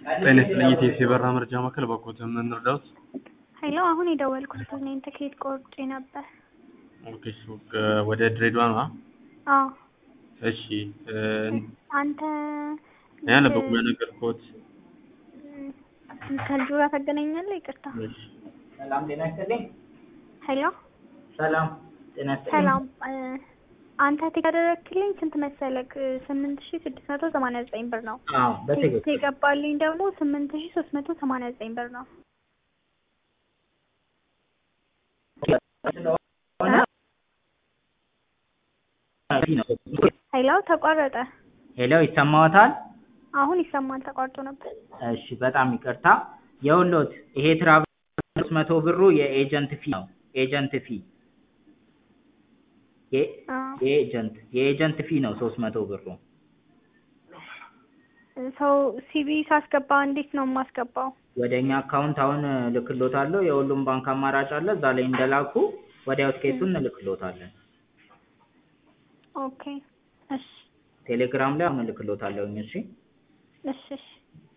ጤና ይስጥልኝ የኢቲኤስ የበረራ መረጃ ማዕከል በኮት ምን እንርዳዎት? ሄሎ አሁን የደወልኩት እኔን ትኬት ቆርጬ ነበር። ኦኬ ሱቅ ወደ ድሬዳዋ ነው? አዎ እሺ እ አንተ እኔ አልነበርኩም ያናገርኩት። እ ከልጁ ጋር ታገናኛለህ? ይቅርታ። እሺ ሰላም ጤና ይስጥልኝ። ሄሎ ሰላም ጤና ይስጥልኝ። ሰላም እ አንተ ቲኬት ያደረግክልኝ ስንት መሰለክ? ስምንት ሺ ስድስት መቶ ሰማንያ ዘጠኝ ብር ነው። አዎ ቴክስት በትክክል የገባልኝ ደግሞ ስምንት ሺ ሶስት መቶ ሰማንያ ዘጠኝ ብር ነው። ስለሆነ ነው። ሄሎ ተቋረጠ። ሄሎ ይሰማዎታል? አሁን ይሰማል። ተቋርጦ ነበር። እሺ በጣም ይቅርታ። የውሎት ይሄ ትራቭል ሶስት መቶ ብሩ የኤጀንት ፊ ነው። ኤጀንት ፊ የ- አዎ የኤጀንት የኤጀንት ፊ ነው ሶስት መቶ ብሩ። ሰው ሲቪ ሳስገባ እንዴት ነው የማስገባው? ወደ እኛ አካውንት አሁን እልክሎታለሁ። የሁሉም ባንክ አማራጭ አለ። እዛ ላይ እንደላኩ ወዲያው ትኬቱን እንልክሎታለን። ኦኬ እሺ ቴሌግራም ላይ አሁን እልክሎታለሁኝ። እሺ እሺ እሺ